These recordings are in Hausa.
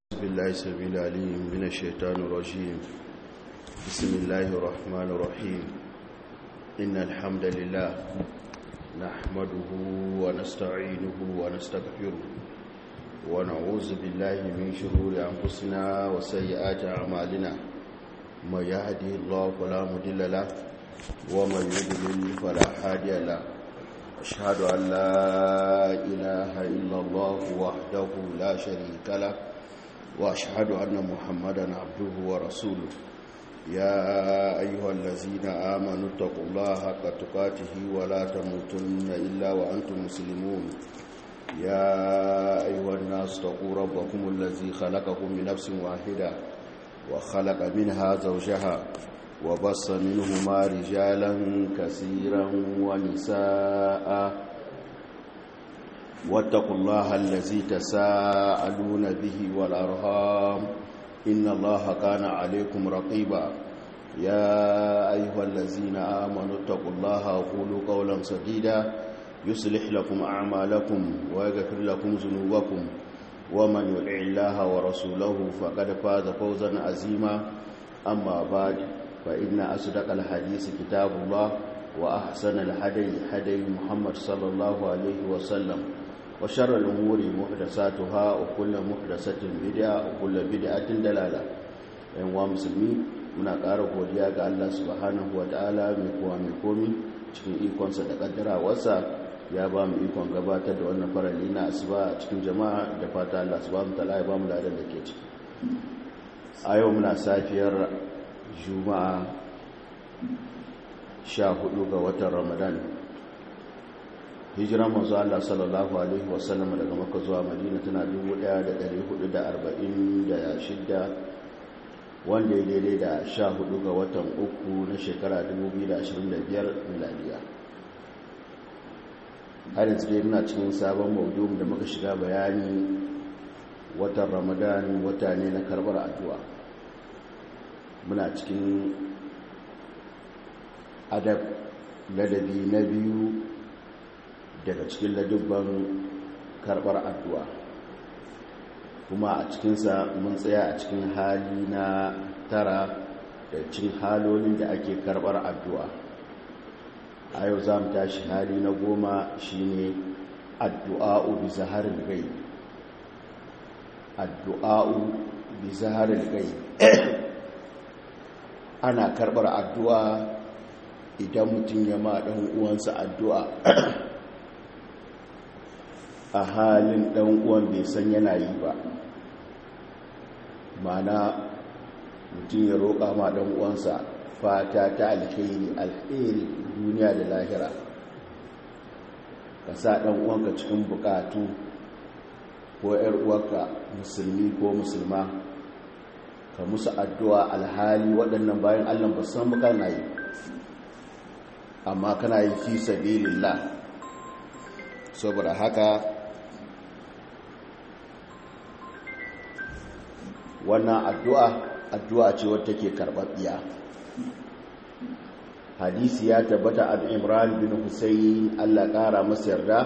بالله السميع العليم من الشيطان الرجيم بسم الله الرحمن الرحيم إن الحمد لله نحمده ونستعينه ونستغفره ونعوذ بالله من شرور أنفسنا وسيئات أعمالنا من يهده الله فلا مضل له ومن يضلل فلا هادي له أشهد أن لا إله إلا الله وحده لا شريك له وأشهد أن محمدا عبده ورسوله يا أيها الذين آمنوا اتقوا الله حق تقاته ولا تموتن إلا وأنتم مسلمون يا أيها الناس اتقوا ربكم الذي خلقكم من نفس واحدة وخلق منها زوجها وبص منهما رجالا كثيرا ونساء واتقوا الله الذي تساءلون به والأرهام إن الله كان عليكم رقيبا يا أيها الذين آمنوا اتقوا الله وقولوا قولا سديدا يصلح لكم أعمالكم ويغفر لكم ذنوبكم ومن يطع الله ورسوله فقد فاز فوزا عظيما أما بعد فإن أصدق الحديث كتاب الله وأحسن الهدي هدي محمد صلى الله عليه وسلم وشر الأمور محدثاتها وكل محدثة بدعة وكل بدعة دلالة أيها المسلمين muna ƙara godiya ga Allah subhanahu wa ta'ala mai kowa mai komi cikin ikonsa da ƙaddarawarsa ya ba mu ikon gabatar da wannan farali na asuba a cikin jama'a da fata Allah subhanahu wa ta'ala ya ba mu ladan da ke ciki a yau muna safiyar juma'a 14 ga watan ramadan hijiran manzo Allah sallallahu alaihi wasallam daga Makka zuwa Madina tana 1446 wanda ya daidai da 14 ga watan uku na shekara 2025 miladiya har yanzu dai muna cikin sabon maudu'in da muka shiga bayani watan Ramadan wata ne na karbar addu'a muna cikin adab ladabi na biyu daga cikin ladubban karbar addu'a kuma a cikinsa mun tsaya a cikin hali na tara da cikin halolin da ake karbar addu'a a yau za mu tashi hali na goma shine addu'a'u bi zaharin gai addu'a'u bi zaharin gai ana karbar addu'a idan mutum ya ma ɗan uwansa addu'a a halin ɗan uwan bai san yana yi ba mana mutum ya roƙa ma ɗan uwansa fata ta alheri alheri duniya da lahira ka sa ɗan uwanka cikin buƙatu ko ‘yar uwarka musulmi ko musulma ka musu addu'a alhali waɗannan bayan allah ba san muka na yi amma kana yi fi sabilillah saboda haka wannan addu'a addu'a ce wadda take karɓaɓɓiya hadisi ya tabbata an imran bin husayn allah ƙara masa yarda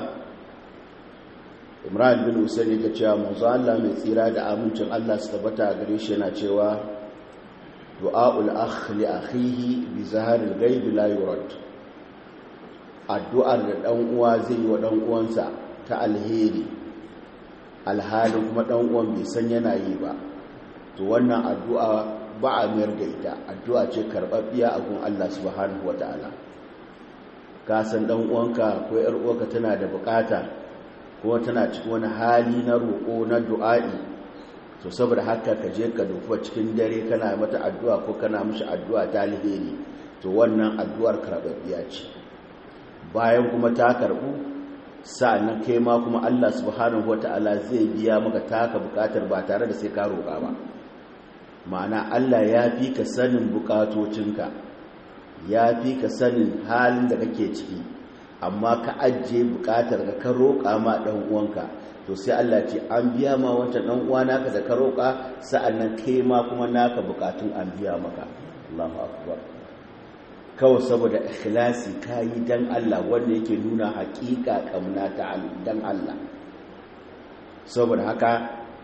imran bin husayn ya cewa manzo allah mai tsira da amincin allah su tabbata gare shi yana cewa du'a'ul akh li akhihi bi zaharil ghaib la yurad addu'ar da ɗan uwa zai yi wa ɗan uwansa ta alheri alhalin kuma ɗan uwan bai san yana yi ba to wannan addu'a ba a mayar da ita addu'a ce karɓaɓɓiya a gun Allah subhanahu wata'ala ka san ɗan uwanka ko ‘yar uwanka tana da bukata kuma tana cikin wani hali na roƙo na du'a'i to saboda haka ka je ka dufa cikin dare kana mata addu'a ko kana mishi addu'a ta alheri to wannan addu'ar karɓaɓɓiya ce bayan kuma ta karɓu sa'annan kai ma kuma Allah subhanahu wata'ala zai biya maka taka bukatar ba tare da sai ka roƙa ba ma'ana Allah ya fi ka sanin bukatocinka ya fi ka sanin halin da kake ciki amma ka ajiye bukatar ka ka roƙa ma ɗan uwanka to sai Allah ce an biya ma wancan ɗan uwa naka da ka roƙa sa'annan kai ma kuma naka bukatun an biya maka Allahu akbar kawai saboda ikhlasi kayi dan Allah wanda yake nuna hakika kamna ta dan Allah saboda haka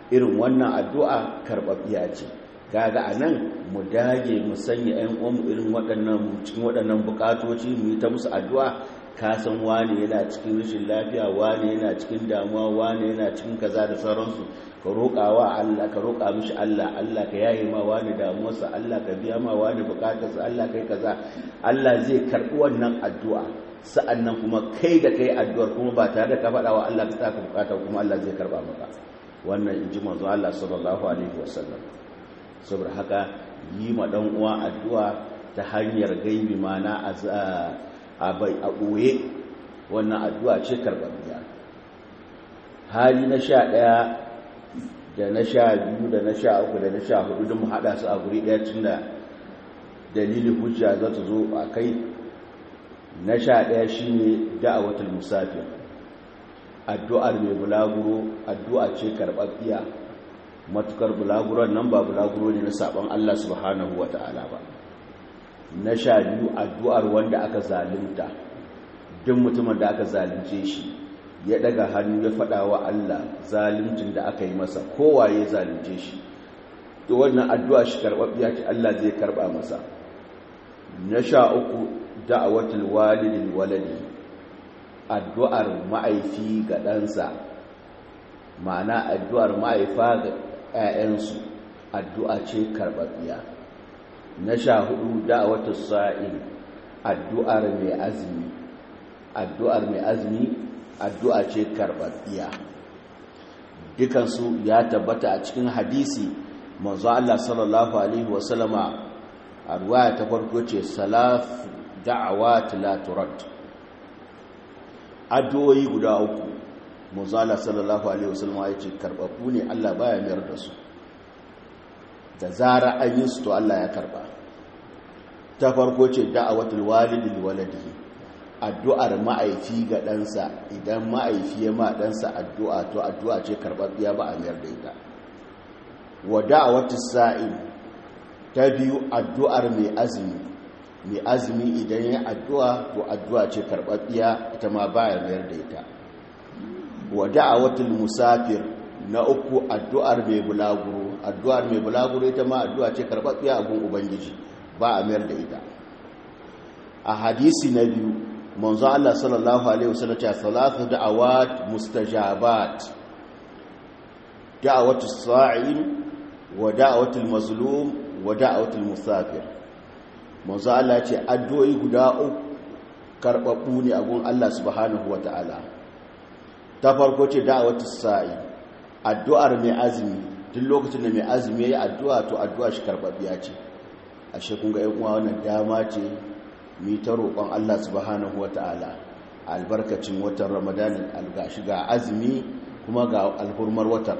irin wannan addu'a karɓaɓɓiya ce kaga a nan mu dage mu sanya 'yan uwanmu irin waɗannan cikin waɗannan buƙatoci mu yi ta musu addu'a ka san wani yana cikin rashin lafiya wani yana cikin damuwa wani yana cikin kaza da sauransu ka roƙa wa Allah ka roƙa mishi Allah Allah ka yaye ma wani damuwarsa Allah ka biya ma wani buƙatarsa Allah kai kaza Allah zai karɓi wannan addu'a sa'annan kuma kai da kai addu'ar kuma ba tare da ka faɗa wa Allah ka saka buƙata kuma Allah zai karɓa maka wannan in ji manzo Allah sallallahu alaihi wasallam saboda haka yi ma dan uwa addu'a ta hanyar gaibi mana a bai a ɓoye wannan addu'a ce karɓar hali na sha ɗaya da na sha biyu da na sha uku da na sha hudu don mu haɗa su a guri ɗaya tun da dalilin hujja za ta zo a kai na sha ɗaya shi ne da'awatul musafir addu'ar mai bulaguro addu'a ce karɓaɓɓiya matukar bulaguron nan ba bulaguro ne na saɓon Allah subhanahu wa ta'ala ba na sha biyu addu'ar wanda aka zalunta duk mutumin da aka zalunce shi ya daga hannu ya faɗa wa Allah zaluncin da aka yi masa kowaye zalunce shi to wannan addu'a shi karɓaɓɓiya ce Allah zai karɓa masa na sha uku da'awatul walidin waladi addu'ar ma'aifi ga ɗansa ma'ana addu'ar ma'aifa ga ‘ya'yansu addu'a ce karɓaɓɓiya na sha hudu da'awatul sa'in addu'ar mai azumi addu'ar mai azumi addu'a ce karɓaɓɓiya dukansu ya tabbata a cikin hadisi manzo Allah sallallahu alaihi wasallama a ruwaya ta farko ce salaf da'awat la turad addu'o'i guda uku manzo Allah sallallahu alaihi wasallama ya ce karɓaɓɓu ne Allah baya mayar da su da zara an yi su to Allah ya karɓa ta farko ce da'awatul walidi waladihi addu'ar ma'aifi ga ɗansa idan ma'aifi ya ma ɗansa addu'a to addu'a ce karɓaɓɓiya ba a mayar da ita wa da'awatu sa'in ta biyu addu'ar mai azumi mai azumi idan ya addu'a to addu'a ce karɓaɓɓiya ita ma ba ya mayar da ita wa da'awatul musafir na uku addu'ar mai bulaguro addu'ar mai bulaguro ita ma addu'a ce karɓaɓɓiya a gun ubangiji ba a mayar da ita a hadisi na biyu manzo Allah sallallahu alaihi wasallam ya salatu da'awat mustajabat da'awatu sa'im wa da'awatu mazlum wa da'awatu musafir manzo Allah ya ce addu'o'i guda uku karbabbu ne a gun Allah subhanahu wataala ta farko ce da'awatu sa'im addu'ar mai azumi duk lokacin da mai azumi yayi addu'a to addu'a shi karbabbiya ce ashe kun ga ƴan uwa wannan dama ce mi ta roƙon Allah subhanahu ta'ala albarkacin watan ramadanin algashi ga azumi kuma ga alhurmar watan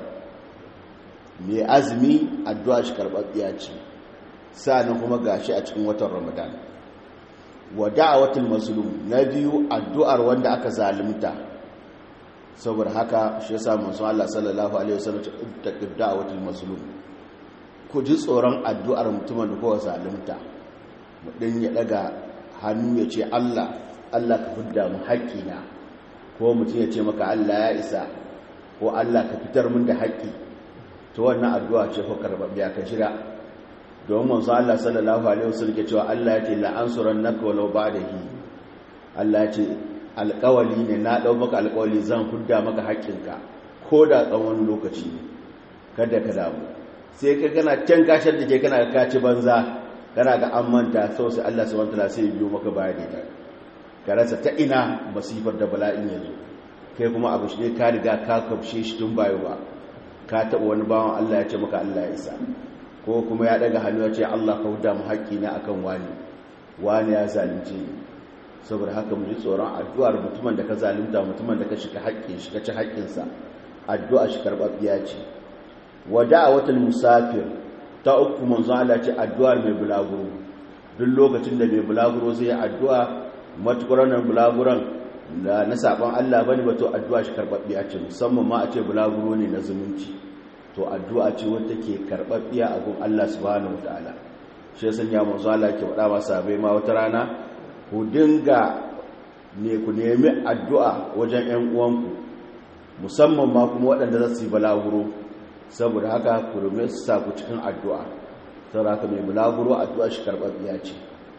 mai azumi addu'a shi karɓaɓɓiya ce sa'anin kuma gashi a cikin watan ramadan wa da'awatul mazlum na biyu addu'ar wanda aka zalunta saboda haka shi yasa manzo Allah sallallahu alaihi wasallam ta da'awatul mazlum ku ji tsoron addu'ar mutumin da kowa zalunta mudin ya daga hannu ya ce Allah Allah ka fidda mu haƙƙina ko mutum ya ce maka Allah ya isa ko Allah ka fitar min da haƙƙi to wannan addu'a ce fa karɓaɓɓiya ka shira don manzo Allah sallallahu alaihi wasallam ke cewa Allah ya ce la ansurannaka walau ba'dahi Allah ya ce alƙawali ne na dau maka alƙawali zan fidda maka haƙƙinka ko da tsawon lokaci ne kada ka damu sai ka kana can kashar da ke kana ka ci banza kana ga an manta sau sai Allah subhanahu wataala sai biyo maka baya da ita ka rasa ta ina masifar da bala'in yanzu kai kuma abu shi ne ka riga ka kafshe shi tun bayo ba ka taɓa wani bawan Allah ya ce maka Allah ya isa ko kuma ya daga hannu ya ce Allah ka huda mu haƙƙi na akan wani wani ya zalunce ni saboda haka mu ji tsoron addu'ar mutumin da ka zalunta mutumin da ka shiga haƙƙin shi ka ci haƙƙinsa addu'a shi karɓaɓɓiya ce wa da'awatul musafir ta uku manzo Allah ce addu'ar mai bulaguro duk lokacin da mai bulaguro zai addu'a matukar nan bulaguron da na saban Allah bane ba to addu'a shi karbabbiya ce musamman ma a ce bulaguro ne na zumunci to addu'a ce wanda ke karbabbiya a gun Allah subhanahu wataala shi ya sanya manzo Allah ke faɗa masa bai ma wata rana ku dinga ne ku nemi addu'a wajen ƴan uwanku musamman ma kuma waɗanda za su yi bulaguro saboda haka ku rume su sa ku cikin addu'a saboda haka mai bulaguro addu'a shi karɓaɓɓiya ce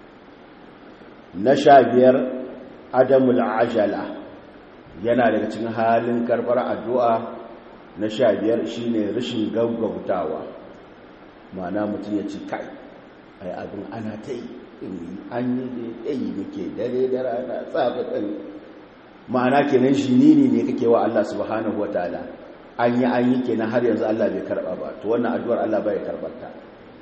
na sha biyar adamul ajala yana daga cikin halin karɓar addu'a na sha biyar shi ne rashin gaggautawa mana mutum ya ce kai ai abin ana ta yi an yi da yi muke dare da rana tsafi ɗan ma'ana kenan shi nini ne kake wa Allah subhanahu wa ta'ala an yi an yi kenan har yanzu Allah bai karɓa ba to wannan addu'ar Allah bai karɓar ta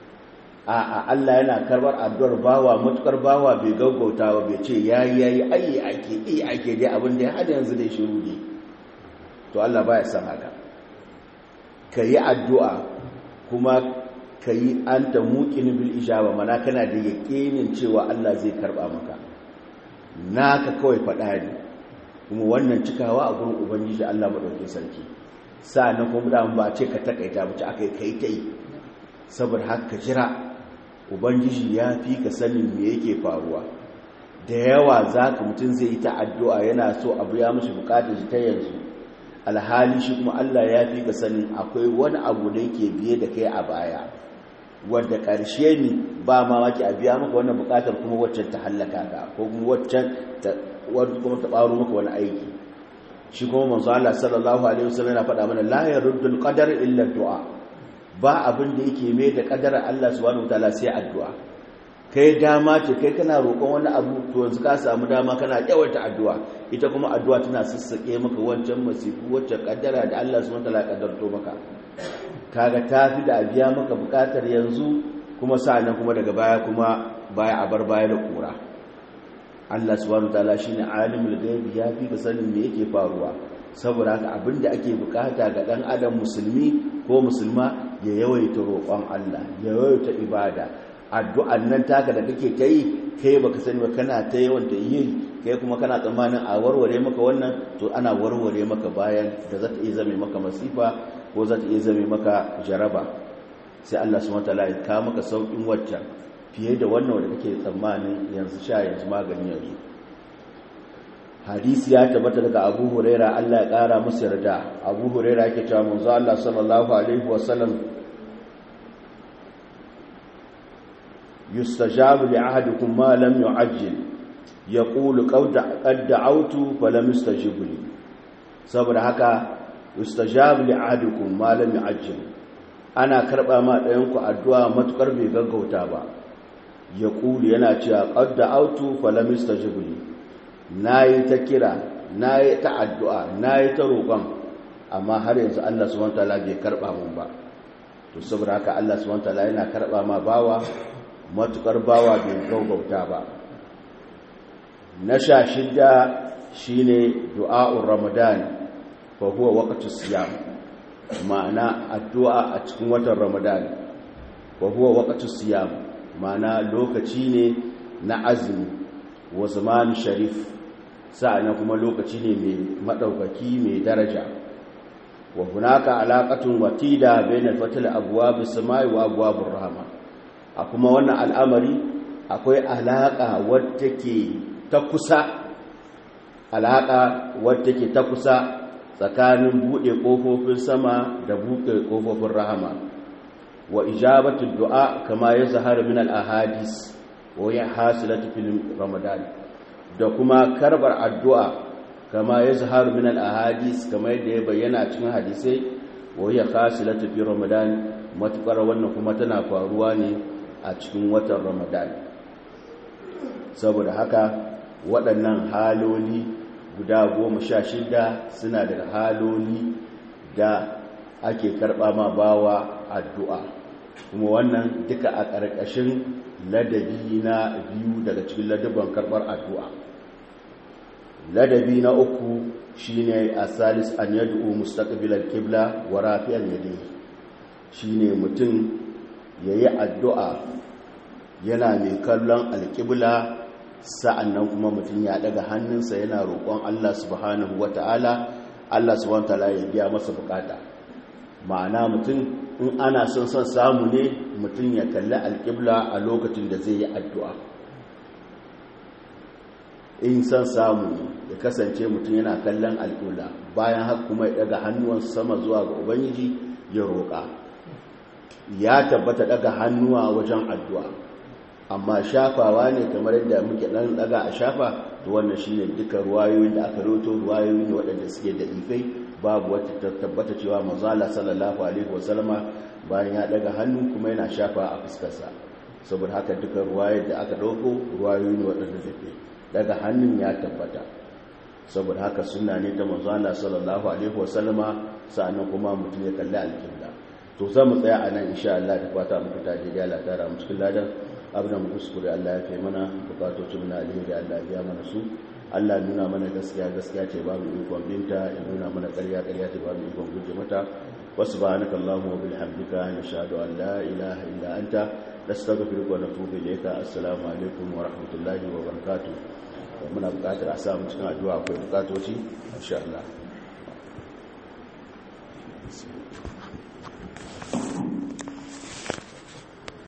a Allah yana karɓar addu'ar bawa matukar bawa bai gaggauta ba bai ce yayi yayi ayi ake yi ake dai abin da ya hada yanzu dai shiru ne to Allah baya san haka kayi addu'a kuma kayi anta muqin bil ijaba mana kana da yakinin cewa Allah zai karɓa maka naka kawai faɗa ne kuma wannan cikawa a gurin ubangiji Allah madaukakin sarki sa'annan kuma da ba ce ka takaita ba ce akai kai tai saboda haka jira ubangiji ya fi ka sanin me yake faruwa da yawa zaka mutum zai yi ta addu'a yana so abu ya mishi bukatar shi ta yanzu alhali shi kuma Allah ya fi ka sanin akwai wani abu da yake biye da kai a baya wanda ƙarshe ne ba mamaki a biya maka wannan bukatar kuma waccan ta hallaka ka ko kuma waccan ta wani kuma ta ɓaro maka wani aiki shi kuma manzo Allah sallallahu alaihi wasallam yana faɗa mana la yaruddul qadar illa du'a ba abin da yake mai da qadarar Allah subhanahu wataala sai addu'a kai dama ce kai kana roƙon wani abu to yanzu ka samu dama kana yawaita addu'a ita kuma addu'a tana sassake maka wancan masifu wacce kaddara da Allah subhanahu wataala ya kaddarto maka kaga tafi da biya maka bukatar yanzu kuma sa'annan kuma daga baya kuma baya a bar baya da kura Allah subhanahu wataala shine alimul ghaibi ya fi sanin me yake faruwa saboda haka abinda ake bukata ga dan adam musulmi ko musulma ya yawaita roƙon Allah ya yawaita ibada addu'an nan taka da kake kai kai baka sani ba kana ta yawan ta yi kai kuma kana tsammanin a warware maka wannan to ana warware maka bayan da za ta iya zame maka masifa ko za ta iya zame maka jaraba sai Allah subhanahu wataala ya ka maka saukin waccan fiye da wannan wanda kake tsammanin yanzu sha yanzu magani yanzu hadisi ya tabbata daga Abu Huraira Allah ya kara musu yarda Abu Huraira yake cewa manzo Allah sallallahu alaihi wasallam yustajabu li ahadikum ma lam yu'ajjil yaqulu qad da'awtu falam yustajibu li saboda haka yustajabu li ahadikum ma lam yu'ajjil ana karba ma ɗayan ku addu'a matukar bai gaggauta ba yaqulu yana cewa qad da'awtu falam yustajibu li nayi ta kira nayi ta addu'a nayi ta roƙon amma har yanzu Allah subhanahu wataala bai karba mun ba to saboda haka Allah subhanahu wataala yana karba ma bawa matukar bawa bai gaugauta ba na sha shidda shine du'a'ur ramadan fa huwa waqtus siyam ma'ana addu'a a cikin watan ramadan fa huwa waqtus siyam ma'ana lokaci ne na azumi wa zaman sharif sa'ana kuma lokaci ne mai madaukaki mai daraja wa hunaka alaqatun watida bainal fatil abwabis samai wa abwabur rahma a kuma wannan al'amari akwai alaƙa wadda ke ta kusa alaƙa wadda ke ta kusa tsakanin buɗe ƙofofin sama da buɗe ƙofofin rahama wa ijabatun du'a kama ya zahara min al'ahadis wa ya hasilatu filin ramadan da kuma karbar addu'a kama ya zahara min al'ahadis kama yadda ya bayyana cikin hadisai wa ya hasilatu filin ramadan matuƙar wannan kuma tana faruwa ne a cikin watan ramadan saboda haka waɗannan haloli guda goma sha shida suna daga haloli da ake karɓa ma bawa addu'a kuma wannan duka a ƙarƙashin ladabi na biyu daga cikin ladaban karɓar addu'a ladabi na uku shine a salis an yadda mustaqbilal kibla wa rafiyar yadda shine mutum ya yi addu'a yana mai kallon alƙibla sa'annan kuma mutum ya daga hannunsa yana roƙon Allah subhanahu wa ta'ala Allah subhanahu wa ta'ala ya biya masa bukata ma'ana mutum in ana son son samu ne mutum ya kalli alƙibla a lokacin da zai yi addu'a in son samu ne ya kasance mutum yana kallon alƙibla bayan haka kuma ya daga hannuwan sama zuwa ga ubangiji ya roƙa ya tabbata daga hannuwa wajen addu'a amma shafawa ne kamar yadda muke dan daga a shafa to wannan shine duka ruwayoyin da aka roto ruwayoyi ne waɗanda suke da ifai babu wata tabbata cewa manzala sallallahu alaihi wasallama bayan ya daga hannu kuma yana shafa a fuskarsa saboda haka duka ruwayar da aka dauko ruwayoyi ne waɗanda suke daga hannun ya tabbata saboda haka sunna ne ta manzala sallallahu alaihi wasallama sa'annan kuma mutum ya kalli alƙibla to za mu tsaya a nan insha Allah da fata muku ta je Allah tara mu cikin ladan abin da mu kuskure Allah ya kai mana bukatocin na alheri Allah ya mana su Allah nuna mana gaskiya gaskiya ce ba mu ikon binta ya nuna mana ƙarya ƙarya ce ba mu ikon guje mata wasu ba hannaka Allahumma wa bihamdika nashhadu an la ilaha illa anta nastaghfiruka wa natubu ilayka assalamu alaikum wa rahmatullahi wa barakatuh muna buƙatar a samu cikin addu'a akwai bukatoci insha Allah